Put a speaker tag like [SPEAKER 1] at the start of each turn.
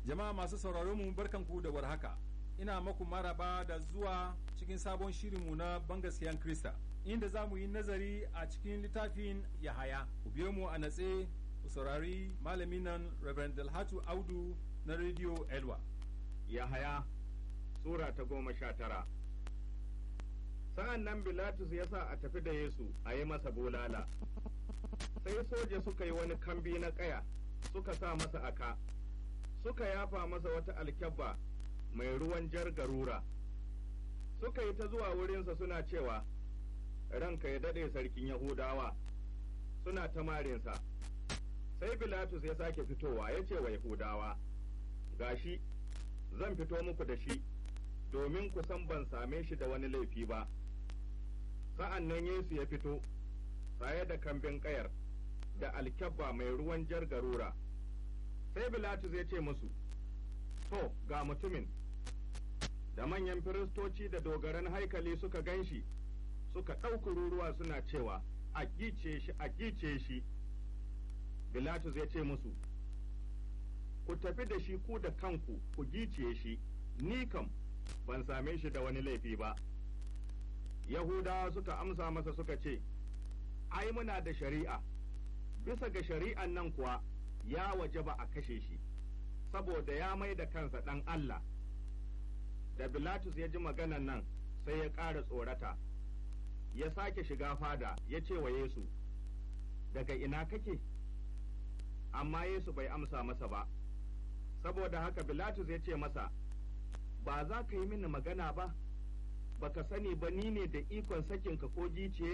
[SPEAKER 1] Jama'a masu sauraron mu barkanku da warhaka. Ina maku maraba da zuwa cikin sabon shirinmu na bangaskiyan Krista, inda za mu yi nazari a cikin littafin Yahaya. Ku biyo mu a natse ku saurari malamin nan Reverend Dalhatu Audu na Radio Elwa.
[SPEAKER 2] Yahaya Sura ta goma sha tara Sa'an nan Bilatus ya sa a tafi da Yesu a yi masa bulala, sai soja suka yi wani kambi na ƙaya suka sa masa aka, suka yafa masa wata alkyabba mai ruwan jar garura, suka yi ta zuwa wurinsa suna cewa, Ranka ya daɗe sarkin Yahudawa, suna ta marinsa. Sai Bilatus ya sake fitowa ya ce wa Yahudawa, Gashi, zan fito muku da shi, domin ku san ban same shi da wani laifi ba. Sa'an nan Yesu ya fito, saye da kambin ƙayar, da alkyabba mai ruwan jar garura. Sai Bilatus ya ce musu, To, ga mutumin, da manyan firistoci da dogaran haikali suka gan shi, suka ɗauki ruruwa suna cewa, A gice shi, a gice shi. Bilatus ya ce musu, Ku tafi da shi ku da kanku, ku giciye shi, ni kam ban same shi da wani laifi ba. Yahudawa suka amsa masa suka ce, Ai, muna da shari'a, bisa ga shari'an nan kuwa ya waje ba a kashe shi, saboda ya mai da kansa ɗan Allah. Da Bilatus ya ji maganan nan sai ya ƙara tsorata, ya sake shiga fada ya ce wa Yesu, Daga ina kake? Amma Yesu bai amsa masa ba, saboda haka Bilatus ya ce masa, Ba za ka yi mini magana ba, baka sani ba ni ne da ikon sakinka ko giciye